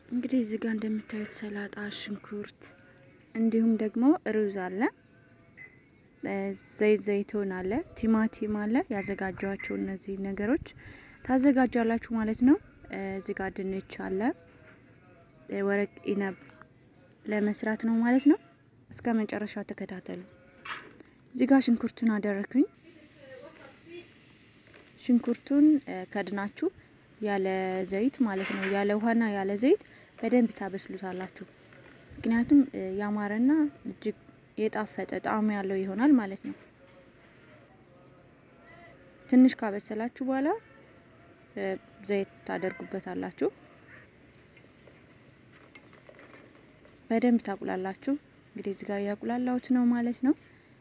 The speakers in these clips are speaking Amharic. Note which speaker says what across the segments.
Speaker 1: እንግዲህ እዚህ ጋር እንደምታዩት ሰላጣ፣ ሽንኩርት እንዲሁም ደግሞ ሩዝ አለ፣ ዘይት ዘይቶን አለ፣ ቲማቲም አለ። ያዘጋጇቸው እነዚህ ነገሮች ታዘጋጃላችሁ ማለት ነው። እዚህ ጋር ድንች አለ፣ ወረቅ ኢነብ ለመስራት ነው ማለት ነው። እስከ መጨረሻው ተከታተሉ። እዚህ ጋር ሽንኩርቱን አደረኩኝ። ሽንኩርቱን ከድናችሁ ያለ ዘይት ማለት ነው፣ ያለ ውሃና ያለ ዘይት በደንብ ታበስሉታላችሁ። ምክንያቱም ያማረና እጅግ የጣፈጠ ጣዕም ያለው ይሆናል ማለት ነው። ትንሽ ካበሰላችሁ በኋላ ዘይት ታደርጉበታላችሁ። በደንብ ታቁላላችሁ። እንግዲህ እዚህ ጋር ያቁላላሁት ነው ማለት ነው።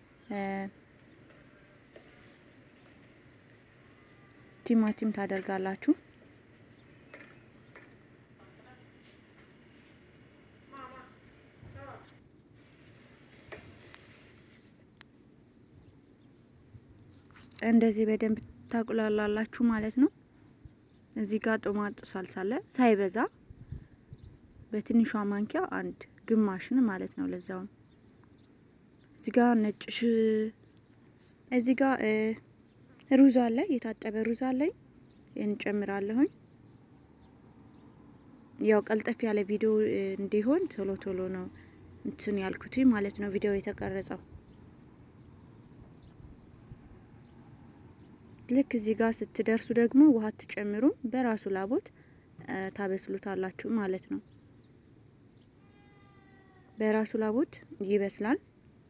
Speaker 1: ቲማቲም ታደርጋላችሁ። እንደዚህ በደንብ ታቁላላላችሁ ማለት ነው። እዚህ ጋር ጦማጥ ሳልሳ አለ ሳይበዛ በትንሿ ማንኪያ አንድ ግማሽን ማለት ነው። ለዛው እዚህ ጋር ነጭ ሽ እዚህ ጋር ሩዝ አለ የታጠበ ሩዝ አለኝ እንጨምራለሁኝ። ያው ቀልጠፍ ያለ ቪዲዮ እንዲሆን ቶሎ ቶሎ ነው እንትን ያልኩት ማለት ነው ቪዲዮ የተቀረጸው። ልክ እዚህ ጋር ስትደርሱ ደግሞ ውሃ ትጨምሩም በራሱ ላቦት ታበስሉታላችሁ ማለት ነው። በራሱ ላቦት ይበስላል።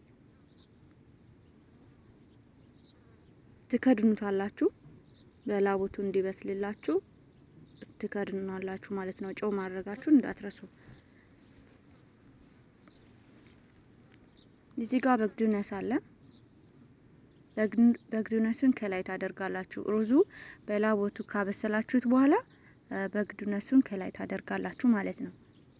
Speaker 1: ትከድኑታላችሁ በላቦቱ እንዲበስልላችሁ ትከድኑናላችሁ ማለት ነው። ጨው ማድረጋችሁ እንዳትረሱ። እዚህ ጋር በግዱነስ አለ። በግዱነሱን ከላይ ታደርጋላችሁ። ሩዙ በላቦቱ ካበሰላችሁት በኋላ በግዱነሱን ከላይ ታደርጋላችሁ ማለት ነው።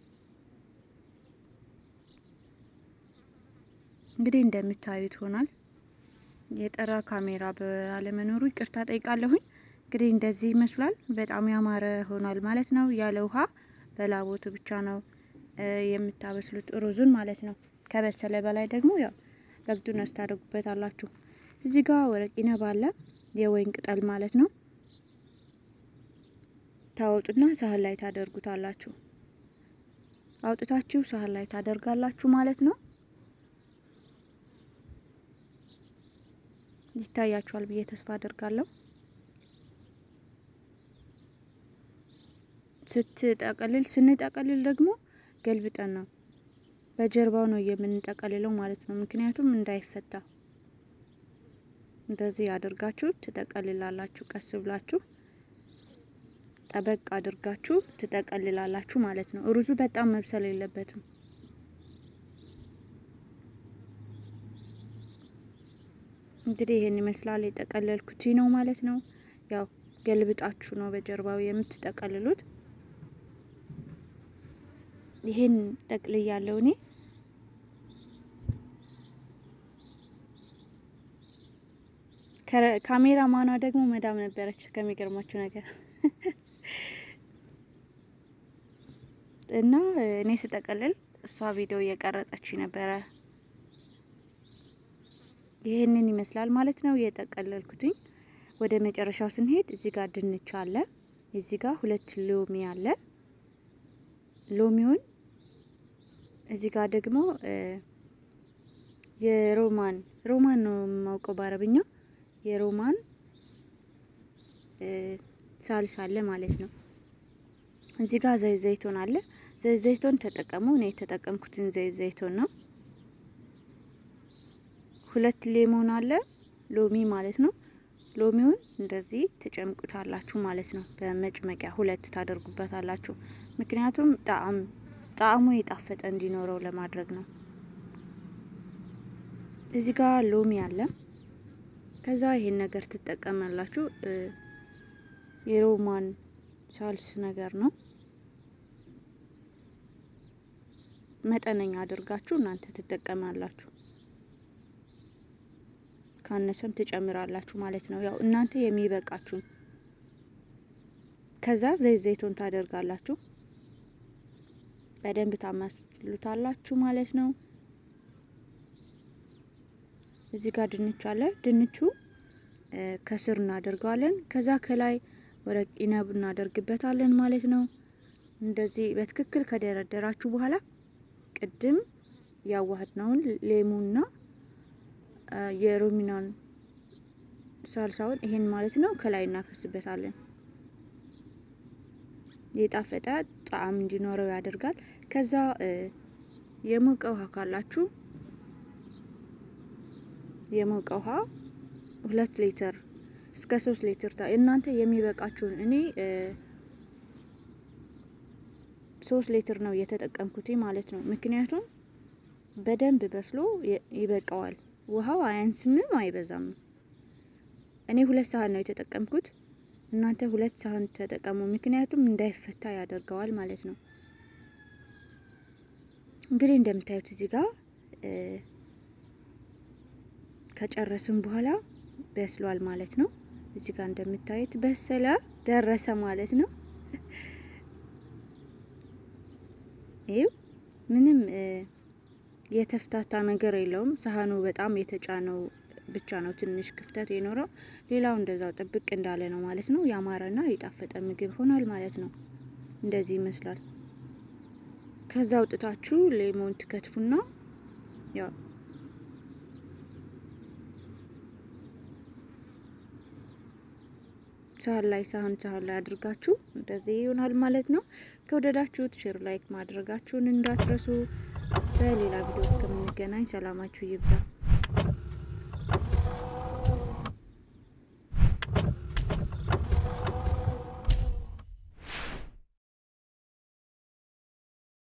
Speaker 1: እንግዲህ እንደምታዩት ሆኗል። የጠራ ካሜራ ባለመኖሩ ይቅርታ ጠይቃለሁኝ። እንግዲህ እንደዚህ ይመስላል። በጣም ያማረ ሆኗል ማለት ነው። ያለ ውሃ በላቦቱ ብቻ ነው የምታበስሉት ሩዙን ማለት ነው። ከበሰለ በላይ ደግሞ ያው በግዱነስ ታደርጉበታላችሁ። እዚህ ጋር ወረቅ ኢነብ አለ፣ የወይን ቅጠል ማለት ነው። ታወጡና ሳህን ላይ ታደርጉታላችሁ። አውጥታችሁ ሳህን ላይ ታደርጋላችሁ ማለት ነው። ይታያችኋል ብዬ ተስፋ አደርጋለሁ። ስትጠቀልል ስንጠቀልል ደግሞ ገልብጠን ነው በጀርባው ነው የምንጠቀልለው ማለት ነው። ምክንያቱም እንዳይፈታ እንደዚህ አድርጋችሁ ትጠቀልላላችሁ። ቀስ ብላችሁ ጠበቅ አድርጋችሁ ትጠቀልላላችሁ ማለት ነው። ሩዙ በጣም መብሰል የለበትም። እንግዲህ ይሄን ይመስላል የጠቀለልኩት ነው ማለት ነው። ያው ገልብጣችሁ ነው በጀርባው የምትጠቀልሉት። ይሄን ጠቅልያለሁ እኔ ካሜራ ማኗ ደግሞ መዳም ነበረች ከሚገርማችሁ ነገር እና እኔ ስጠቀልል እሷ ቪዲዮ እየቀረጸች ነበረ። ይህንን ይመስላል ማለት ነው የጠቀለልኩትኝ። ወደ መጨረሻው ስንሄድ እዚህ ጋር ድንች አለ፣ እዚህ ጋር ሁለት ሎሚ አለ። ሎሚውን እዚህ ጋር ደግሞ የሮማን ሮማን ነው የማውቀው በአረብኛ የሮማን ሳልስ አለ ማለት ነው። እዚህ ጋር ዘይት ዘይቶን አለ። ዘይት ዘይቶን ተጠቀሙ። እኔ የተጠቀምኩትን ዘይት ዘይቶን ነው። ሁለት ሌሞን አለ ሎሚ ማለት ነው። ሎሚውን እንደዚህ ትጨምቁታላችሁ ማለት ነው። በመጭመቂያ ሁለት ታደርጉበታላችሁ። ምክንያቱም ጣዕም ጣዕሙ የጣፈጠ እንዲኖረው ለማድረግ ነው። እዚህ ጋር ሎሚ አለ። ከዛ ይሄን ነገር ትጠቀማላችሁ። የሮማን ሳልስ ነገር ነው። መጠነኛ አድርጋችሁ እናንተ ትጠቀማላችሁ። ካነሰም ትጨምራላችሁ ማለት ነው። ያው እናንተ የሚበቃችሁ። ከዛ ዘይት ዘይቶን ታደርጋላችሁ። በደንብ ታማስሉታላችሁ ማለት ነው። እዚህ ጋር ድንች አለ። ድንቹ ከስር እናደርገዋለን። ከዛ ከላይ ወረቅ ኢነብ እናደርግበታለን ማለት ነው። እንደዚህ በትክክል ከደረደራችሁ በኋላ ቅድም ያዋህድነውን ሌሙና የሮሚናን ሳልሳውን ይሄን ማለት ነው ከላይ እናፈስበታለን። የጣፈጠ ጣዕም እንዲኖረው ያደርጋል። ከዛ የሞቀ ውሃ ካላችሁ የሞቀ ውሃ ሁለት ሊትር እስከ ሶስት ሊትር እናንተ የሚበቃችሁን እኔ ሶስት ሊትር ነው የተጠቀምኩት ማለት ነው። ምክንያቱም በደንብ በስሎ ይበቃዋል። ውሃው አያንስምም አይበዛም። እኔ ሁለት ሳህን ነው የተጠቀምኩት። እናንተ ሁለት ሳህን ተጠቀሙ፣ ምክንያቱም እንዳይፈታ ያደርገዋል ማለት ነው። እንግዲህ እንደምታዩት እዚህ ጋር ከጨረስን በኋላ በስሏል ማለት ነው። እዚህ ጋር እንደምታዩት በሰለ ደረሰ ማለት ነው። ይኸው ምንም የተፍታታ ነገር የለውም። ሳህኑ በጣም የተጫነው ብቻ ነው ትንሽ ክፍተት የኖረው። ሌላው እንደዛው ጥብቅ እንዳለ ነው ማለት ነው። ያማረና የጣፈጠ ምግብ ሆኗል ማለት ነው። እንደዚህ ይመስላል። ከዛ አውጥታችሁ ሌሞን ትከትፉና ያው ሳህን ላይ ሳህን ሳህን ላይ አድርጋችሁ እንደዚህ ይሆናል ማለት ነው። ከወደዳችሁት ሼር ላይክ ማድረጋችሁን እንዳትረሱ። በሌላ ቪዲዮ እስከምንገናኝ ሰላማችሁ ይብዛ።